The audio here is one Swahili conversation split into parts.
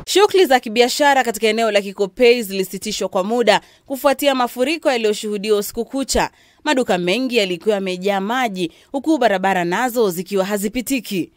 Shughuli za kibiashara katika eneo la Kikopei zilisitishwa kwa muda kufuatia mafuriko yaliyoshuhudiwa usiku kucha. Maduka mengi yalikuwa yamejaa maji huku barabara nazo zikiwa hazipitiki.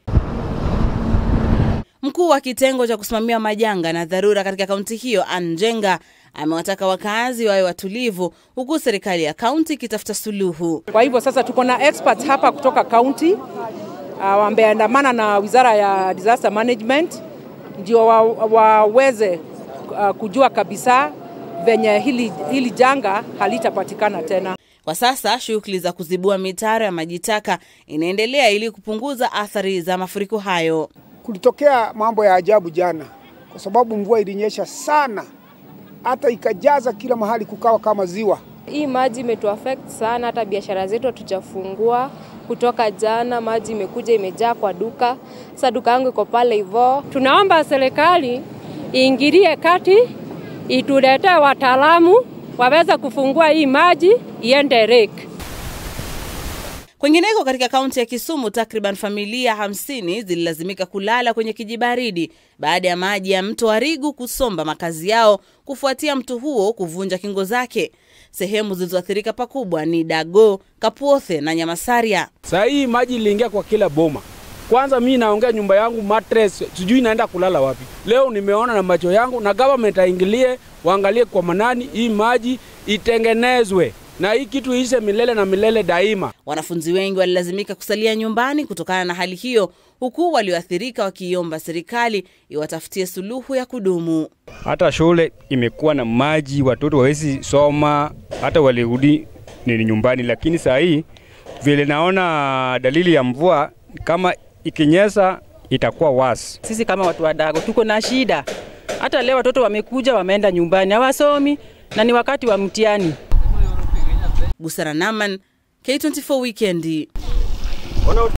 Mkuu wa kitengo cha kusimamia majanga na dharura katika kaunti hiyo, Ann Njenga, amewataka wakazi wawe watulivu huku serikali ya kaunti ikitafuta suluhu. Kwa hivyo sasa tuko na experts hapa kutoka kaunti uh, wameandamana na wizara ya disaster management ndio wa, waweze uh, kujua kabisa venye hili, hili janga halitapatikana tena. Kwa sasa shughuli za kuzibua mitaro ya maji taka inaendelea ili kupunguza athari za mafuriko hayo. Kulitokea mambo ya ajabu jana, kwa sababu mvua ilinyesha sana, hata ikajaza kila mahali, kukawa kama ziwa. Hii maji imetuaffect sana, hata biashara zetu hatujafungua kutoka jana. Maji imekuja imejaa kwa duka, sasa duka yangu iko pale hivyo. Tunaomba serikali iingilie kati, ituletee wataalamu waweze kufungua hii maji iende reki. Kwingineko katika kaunti ya Kisumu, takriban familia hamsini zililazimika kulala kwenye kijibaridi baada ya maji ya mto Arigu kusomba makazi yao kufuatia mto huo kuvunja kingo zake. Sehemu zilizoathirika pakubwa ni Dago, Kapuothe na Nyamasaria. Saa hii maji iliingia kwa kila boma. Kwanza mi naongea nyumba yangu mattress, sijui naenda kulala wapi. Leo nimeona na macho yangu, na government aingilie, waangalie kwa manani, hii maji itengenezwe na hii kitu ishe milele na milele daima. Wanafunzi wengi walilazimika kusalia nyumbani kutokana na hali hiyo, huku walioathirika wakiiomba serikali iwatafutie suluhu ya kudumu. Hata shule imekuwa na maji, watoto hawezi soma, hata walirudi ni nyumbani. Lakini saa hii vile naona dalili ya mvua, kama ikinyesha itakuwa wasi. Sisi kama watu wadogo tuko na shida. Hata leo watoto wamekuja wameenda nyumbani, hawasomi na ni wakati wa mtihani. Busara Naman, K24 Weekend.